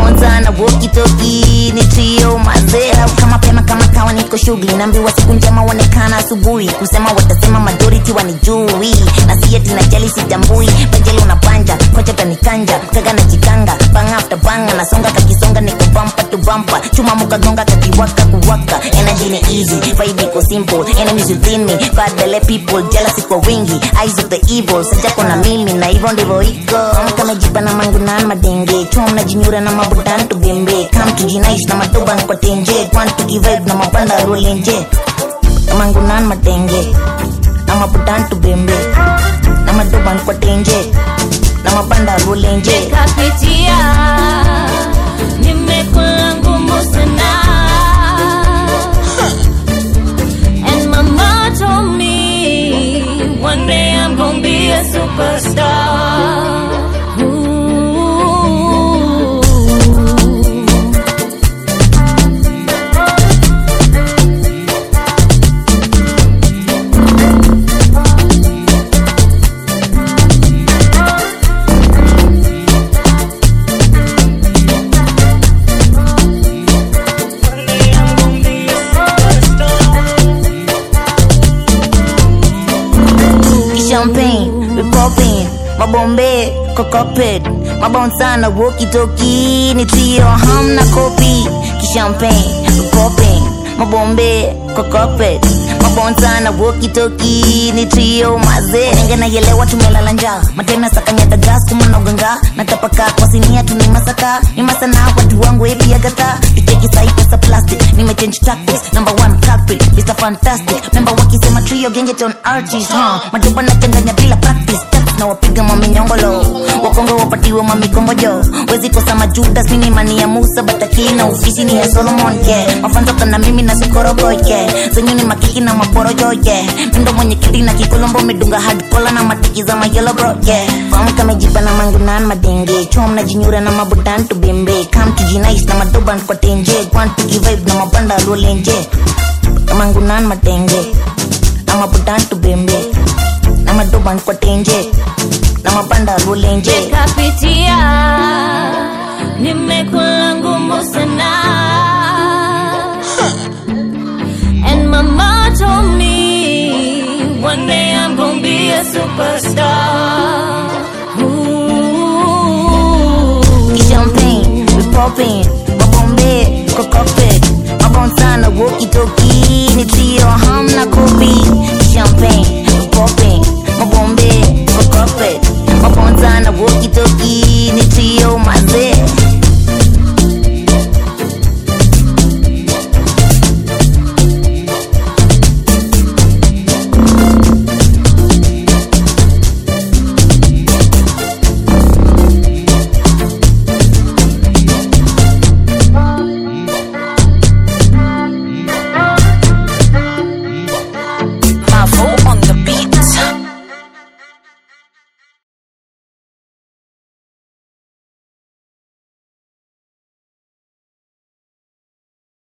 mabonza na wokitoki ni trio mazera kama pema kama kawa niko shughuli naambiwa siku njema uonekana asubuhi kusema watasema majority wanijui na si eti najali sitambui bajeli unapanja kocha tanikanja kaga na jikanga bang after bang nasonga kakisonga niko bumper to bumper chuma mukagonga kakiwaka kuwaka energy ni easy vibe iko simple enemies within me bad the people jealousy kwa wingi eyes of the evil sajako na mimi na hivyo ndivyo iko kama jipa na mangu na madenge chuma mnajinyura na mabudan tubembe come to jinaish na madoban kwa tenje want to give vibe na mapanda rolenje na mangu na madenge na mabudan tubembe na madoban kwa tenje na mapanda rolenje kapitia nimekula ngumu sana and mama told me one day i'm gonna be a superstar Ooh. champagne, we popping, mabombe, kokopet, mabonsana, walkie-talkie, ni trio, hamna kopi, kishampagne, we popping, mabombe, kokopet, mabonsana, walkie-talkie, ni trio, maze, nenge naielewa tumelala njaa, matena sakanyata gas, kumanoganga, natapaka kwa sinia tuni masaka, ni masana, watu wangu epi agata, icheki sai pesa plastic, nimechange tactics, number one culprit, Mr. Fantastic, member wakisema trio, gengeton artist, huh, majoba nachanganya bila practice, Taps na wapiga maminyongolo, wakongo wapatiwe mamikongojo, wezi kosa majudas, mini mani ya Musa, batakili na ufisi ni ya Solomon, yeah, mafanzo kana mimi na sukorogo, yeah, zenyu ni makiki na maporojo, yeah, mindo mwenye kiti na kikolombo, medunga hard collar na matiki za mayelo bro, yeah, famu kamejipa na mangunan madenge, chom na jinyura na mabudan tubembe, come to jinais na madoban kwa tenje, want to give vibe na mabanda rolenje, mangunan madenge, na mabudan tubembe, na madoban kwa tenje, na mabanda rolenje. kapitia nimekula ngumu sana and mama told me one day i'm gonna be a superstar Ooh. champagne, we popping, mabombe, kokopet, mabonsana, walkie-talkie, ni trio, hamna kopi,